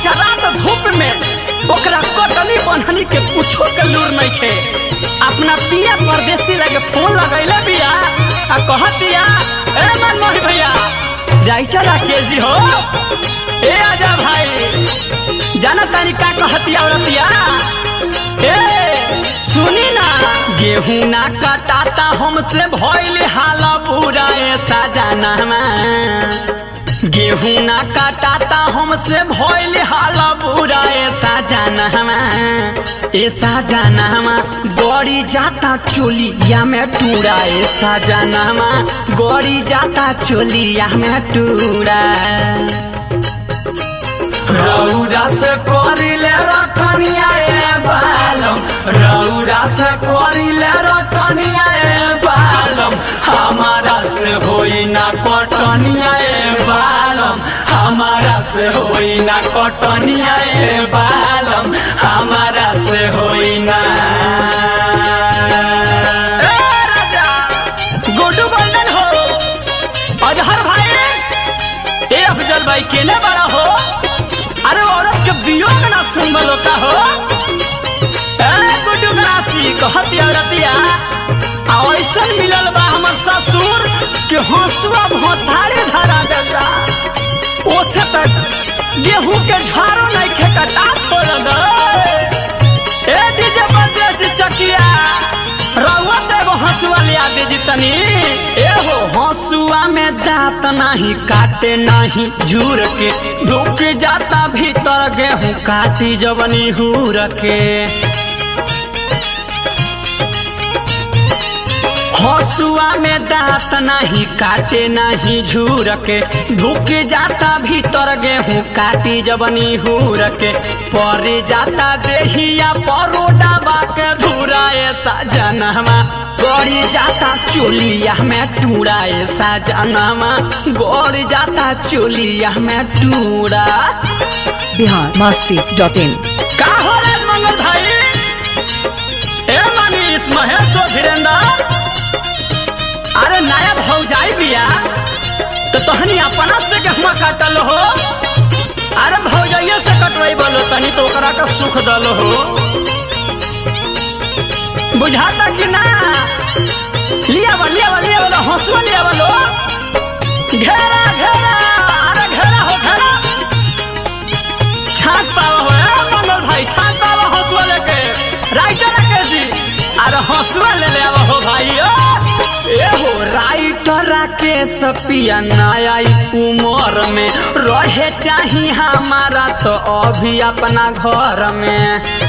आज रात धूप में ओकरा कटनी बनहनी के कुछो के लूर नहीं खे अपना पिया परदेसी लगे फोन लगैले बिया आ कहतिया ए मनमोहन भैया राइटर राकेश जी हो ए आजा भाई जाना तारी का कहतिया औरतिया ए सुनी ना गेहूं ना कटाता हमसे भइल हाल बुरा ऐसा जाना गेहूं ना काटाता हमसे भइल हाल बुरा ऐसा जानहमा ऐसा जानहमा गड़ी जाता चोलिया में टूरा ऐसा जानहमा गड़ी जाता चोलिया में टूरा रौरा से करिले रखनिया ए बालम रौरा से करिले रखनिया ए बालम हमारा से होई ना कटनिया ए बालम हमारा से होई ना कटनिया ए बालम हमारा से होई ना ए राजा गुड्डू बंदन हो अजहर भाई ए अफजल भाई केने बड़ा हो अरे औरत के वियोग ना सुनबल होता हो ए गुड्डू गरासी कहती औरतिया आ ऐसन मिलल बा हमर ससुर के हंसुआ भोथारे धरा देता ओसे तक गेहूं के झाड़ो नहीं खे कटा छोड़ ए डीजे बजे चकिया रउआ तो एगो हंसुआ ले आ दीजी तनी ए हो हंसुआ में दांत नहीं काटे नहीं झूर के ढुक जाता भीतर गेहूं काटी जवनी हूर के हंसुआ में दांत नहीं काटे नहीं झूर के ढुक जाता भीतर गेहूं काटी जबनी हूर के पर जाता देहिया परोडाबा के धूरा ऐसा जनवा गड़ी जाता चोलिया में टूरा ऐसा जनवा गड़ी जाता चोलिया में टूरा बिहार मस्ती डॉट इन का हो रे मंगल भाई ए मनीष महेश और धीरेन्द्र अरे नया भौजाई बिया तो तहनी अपना से गेहुआ काटल हो अरे भौजाइये से कटवाई बोलो तनी तो ओकरा का सुख दल हो बुझाता कि ना लिया बा लिया बा लिया बा हंसुआ लिया बोलो घेरा घेरा अरे घेरा हो घेरा छाट पावा हो ए मंगल भाई छाट पावा हंसुआ लेके राइटर राकेश जी अरे हंसुआ ले ले आवा हो भाई ओ ए हो राइटर राकेश पिया नया उमर में रहे चाही हमारा तो अभी अपना घर में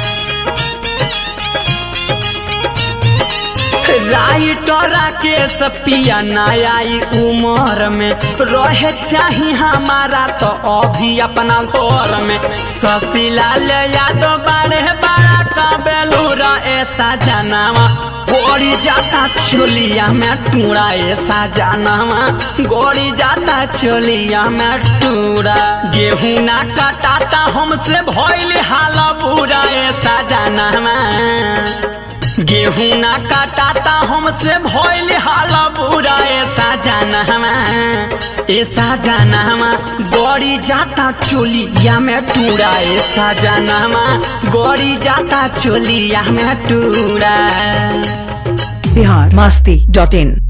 राइटर राकेश पिया नया उमर में रहे चाही हमारा तो अभी अपना घर में शशिलाल यादव बारे बड़ा का बेलूरा ऐसा जनावा गोड़ी जाता चोलिया में टूरा ऐसा जनावा गोड़ी जाता चोलिया में टूरा गेहूं ना कटाता हमसे भइल हाल बुरा ऐसा जनावा गेहूं ना काटाता हमसे भइल हाल बुरा ऐसा जाना हमा ऐसा जाना हमा गड़ी जाता चोलिया में टूरा ऐसा जाना हमा गड़ी जाता चोलिया में टूरा बिहार मस्ती डॉट इन